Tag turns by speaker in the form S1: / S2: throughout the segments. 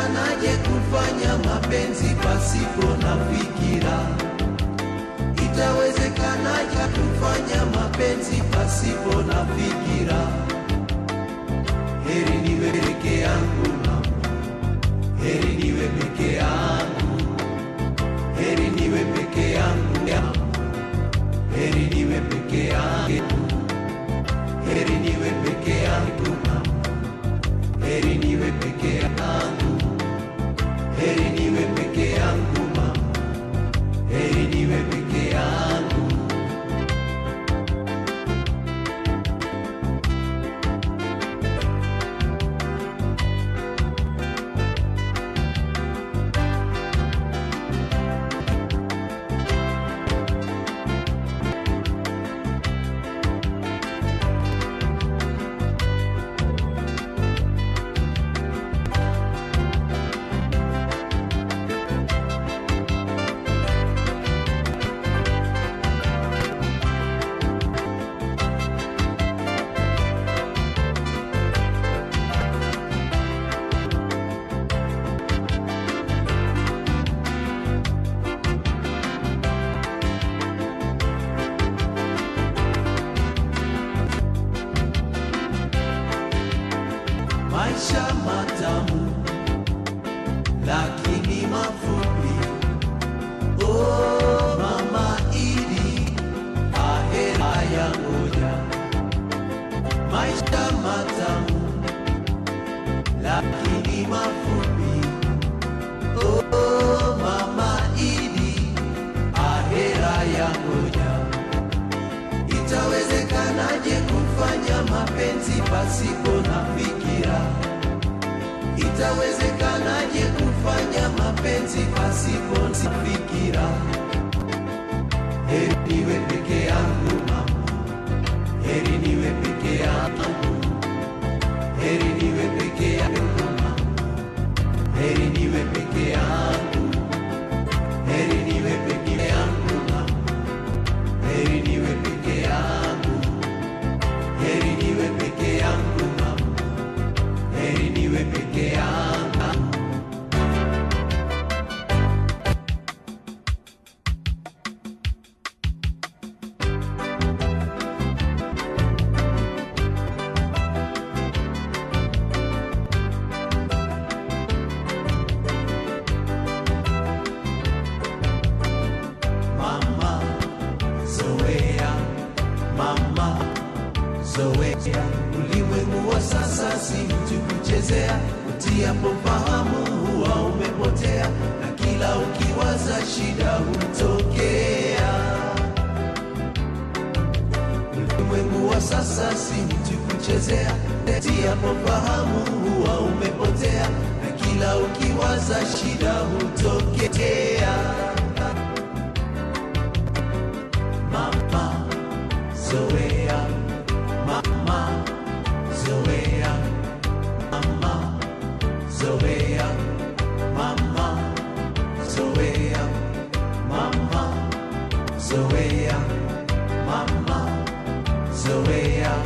S1: Itawezekanaje kufanya mapenzi pasipo na fikira? Itawezekanaje kufanya mapenzi pasipo na fikira? Heri niwe peke yangu mama, heri niwe peke yangu, heri niwe peke yangu mama, heri niwe peke yangu, heri niwe peke yangu mama, heri niwe peke yangu, heri niwe peke yangu mama, heri niwe peke yangu. maisha matamu lakini mafupi. Oh, mama Idi, ahera ya ngoja. Maisha matamu lakini mafupi. Oh, mama Idi, ahera ya ngoja. Itawezekanaje kufanya mapenzi pasipo na fikira? Itawezekanaje kufanya mapenzi pasipo na fikira? Heri niwe peke yangu mama, heri niwe peke yangu, heri niwe peke yangu mama, heri niwe peke yangu, heri niwe peke yangu mama. Heri niwe peke yangu, heri niwe peke yangu mama, heri niwe peke yangu. Mama zoea, mama zoea, ulimwengu wa sasa si mtu kuchezea, utiapo fahamu huwa umepotea, na kila ukiwaza shida hutokea. Ulimwengu wa sasa si mtu kuchezea, utiapo fahamu huwa umepotea, na kila ukiwaza shida hutokea. Mama Zoea, Mama Zoea, Mama Zoea, Mama Zoea, Mama Zoea, Mama Zoea.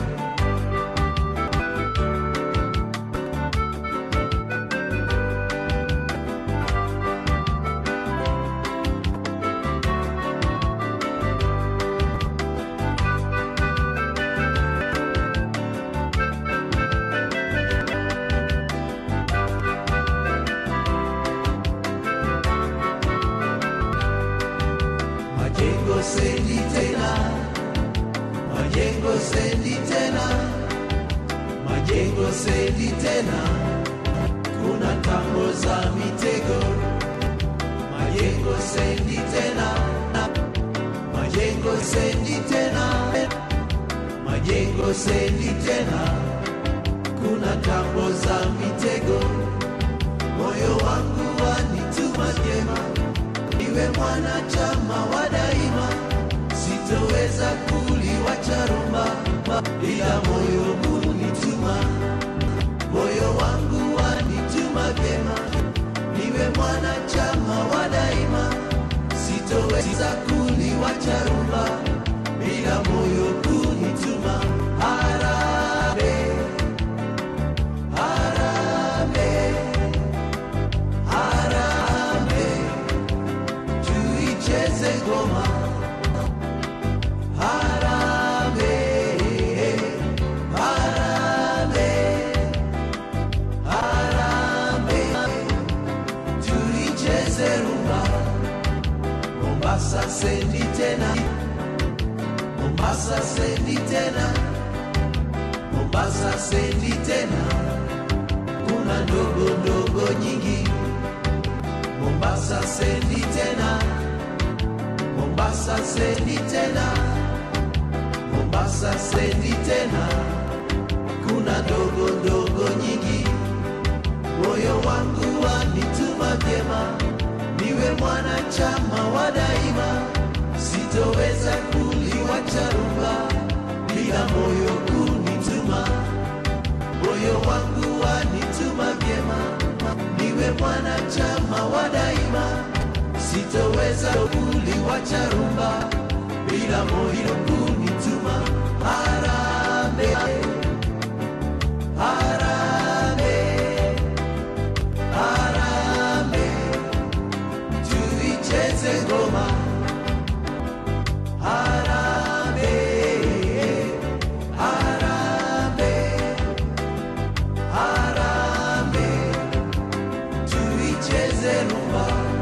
S1: Majengo sendi tena, majengo sendi tena, majengo sendi tena, kuna tambo za mitego. Majengo sendi tena, majengo sendi tena, majengo sendi tena, kuna tambo za mitego. Moyo wangu wanituma jema niwe mwanachama wa daima, sitoweza kuliwacha rumba, ila moyo hunituma, moyo wangu wanituma vyema, niwe mwanachama wa daima, sitoweza kuliwacha rumba, ila moyo hunituma. Harambee, harambee Mombasa sendi tena, Mombasa sendi tena, kuna ndogo ndogo nyingi. Mombasa sendi tena, Mombasa sendi tena, Mombasa sendi tena, kuna ndogo ndogo nyingi. Moyo wangu wanituma vyema, niwe mwanachama wa daima, sitoweza kuliwacha rumba bila moyo kunituma. Moyo wangu wanituma vyema, niwe mwanachama wa daima, sitoweza kuliwacha rumba bila moyo kunituma. Harambee, harambee, harambee, tuicheze ngoma. Harambee, harambee, harambee, tuicheze rumba.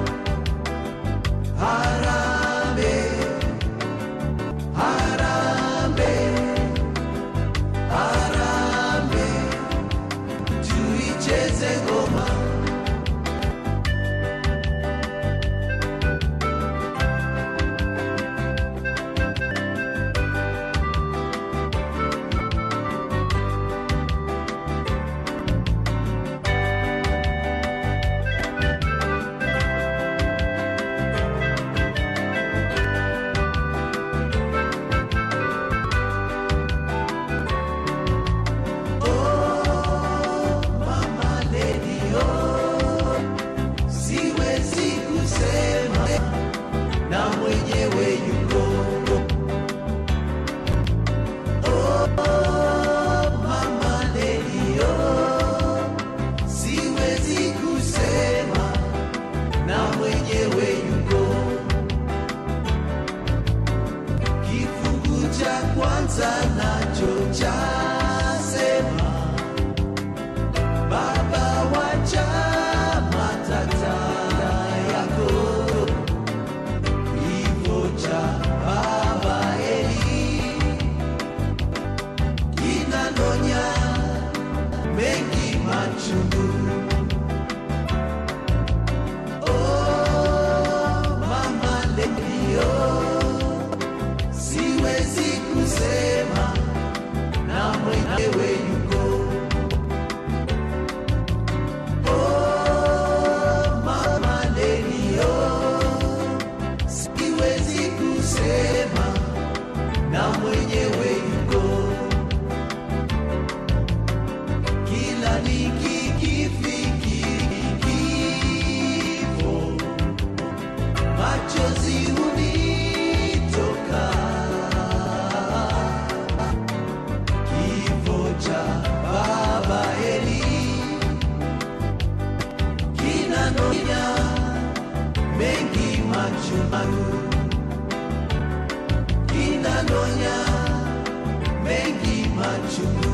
S1: Harambee, harambee, harambee, tuicheze ngoma. Mama lady, oh, siwezi kusema na mwenyewe yuko. Oh, mama lady, oh, siwezi kusema na mwenyewe yuko. Kifungu cha kwanza nacho chasema Baba wacha matata yako, kifo cha baba Eli kinanonya mengi machungu. Oh, mama Lelio, siwezi kusema na mwenyewe yuko Oh, mama Lelio, siwezi kusema na mwenyewe yuko. Kila nikikifikiri kifo, machozi hunitoka. Kifo cha baba Eli kinanonya mengi machungu, kinanonya mengi machungu.